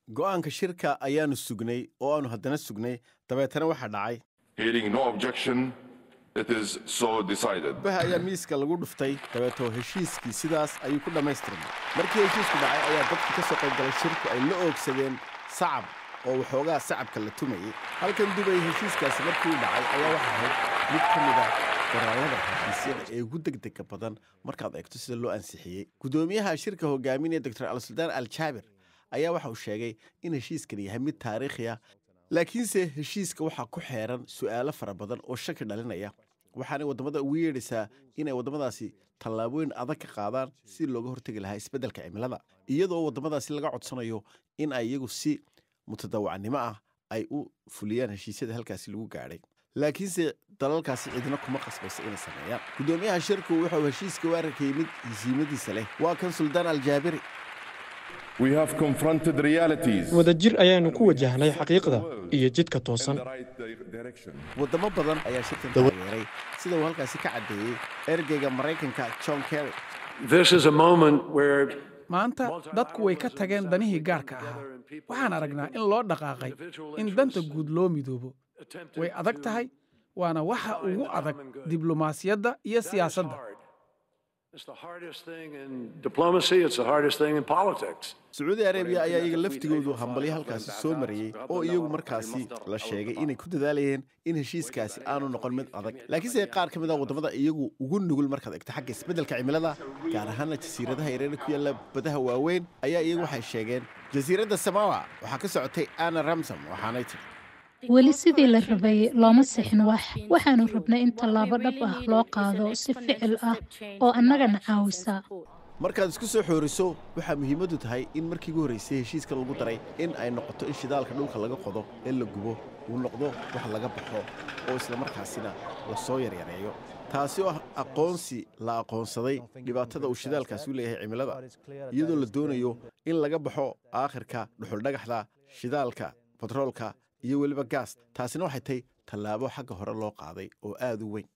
go'aanka shirka ayaanu sugnay oo aanu haddana sugnay dabeetana waxaa dhacay Hearing no objection, it is so decided. baha ayaa miiska lagu dhuftay dabeetoo heshiiskii sidaas ayuu ku dhammaystirmay markii heshiisku dhacay ayaa dadkii ka soo qaybgalay shirku ay la oogsadeen sacab oo waxoogaa sacabka la tumayay halkan dubay heshiiskaasi markii uu dhacay ayaa waxa ahayd mid ka mid a qoraallada heshiisyada ee ugu degdega badan markaad eegto sida loo ansixiyey guddoomiyaha shirka hogaaminaya doctor alsuldaan al jaabir ayaa waxa uu sheegay in heshiiskan yahay mid taariikhi ah laakiinse heshiiska waxaa ku xeeran su'aalo fara badan oo shaki dhalinaya waxaanay waddamada ugu yeedhaysaa inay waddamadaasi tallaabooyin adag ka qaadaan si looga hortegi lahaa isbeddelka cimilada iyadoo waddamadaasi laga codsanayo in ay iyagu si mutadawacnimo ah ay u fuliyaan heshiisyada halkaasi lagu gaadhay laakiinse dalalkaasi cidina kuma qasbaysa inay sameeyaan guddoomiyaha shirku wuxuu heshiiska u arkayay mid hisiimadiisa leh waa kan suldaan aljaabiri We have confronted realities. wadajir ayaanu ku wajahnay xaqiiqda iyo jidka toosan in the right di- direction. waddamo badan ayaa shirkan taageeray sida uu halkaasi ka caddeeyey ergeyga maraykanka john kerry This is a moment where maanta dadku way ka tageen danihii gaarka ahaa waxaan aragnaa in loo dhaqaaqay in danta guud loo midoobo way adag tahay waana waxa ugu adag diblomaasiyadda iyo siyaasadda it's the hardest thing in diplomacy, it's the hardest thing in politics. sacuudi arabiya ayaa iyaga laftigoodu hambalyo halkaasi soo marayey oo iyagu markaasi la sheegay inay ku dadaalayeen in heshiiskaasi aanu noqon mid adag laakiinse qaar ka mid ah waddamada iyagu ugu nugul markaad egto xagga isbeddelka cimilada gaar ahaana jasiiradaha yareera ku yaalla badaha waaweyn ayaa iyagu waxay sheegeen jasiiradda samawa waxaa ka socotay anna ramsom waxaanay tiri weli sidii la rabay looma sixin wax waxaanu rabnay in tallaabo dhab ah loo qaado si ficil ah oo annagana caawisa markaad isku soo xooriso waxaa muhiimaddu tahay in markii ugu horraysay heshiiskan lagu daray in ay noqoto in shidaalka dhulka laga qodo ee la gubo uu noqdo wax laga baxo oo isla markaasina la soo yaryareeyo taasi oo ah aqoonsi la aqoonsaday dhibaatada uu shidaalkaasi u leeyahay cimilada iyadoo la doonayo in laga baxo aakhirka dhuxuldhagaxda shidaalka batroolka iyo weliba gaas taasina waxay tahay tallaabo xagga hore loo qaaday oo aad u weyn